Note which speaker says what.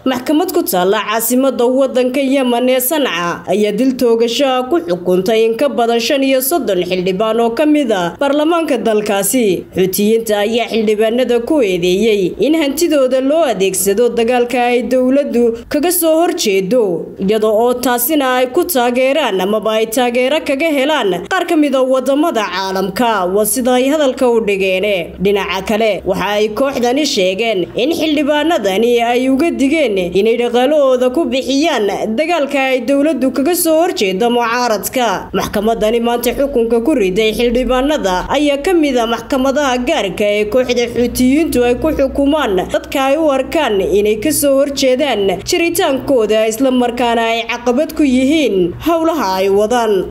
Speaker 1: maxkamad ku taalla caasimada wadanka yemen ee sanca ayaa dil toogashaha ku xukuntay in ka badan shan iyo soddon xildhibaan oo ka mid a baarlamaanka dalkaasi xuutiyiinta ayaa xildhibaanada ku eedeeyey in hantidooda loo adeegsado dagaalka ay dowladdu kaga soo horjeedo iyada oo taasina ay ku taageeraan amaba ay taageero kaga helaan qaar ka mid a wadamada caalamka waa sida ay hadalka u dhigeen dhinaca kale waxa ay kooxdani sheegeen in xildhibaanadani ay uga digeen inay dhaqaalahooda ku bixiyaan dagaalka ay dowladdu kaga soo horjeeda mucaaradka maxkamadani maanta xukunka ku riday xildhibaanada ayaa ka mid a maxkamadaha gaarka ee kooxda xuutiyiintu ay ku xukumaan dadka ay u arkaan inay kasoo horjeedaan jiritaankooda islamarkaana ay caqabad ku yihiin howlaha ay wadaan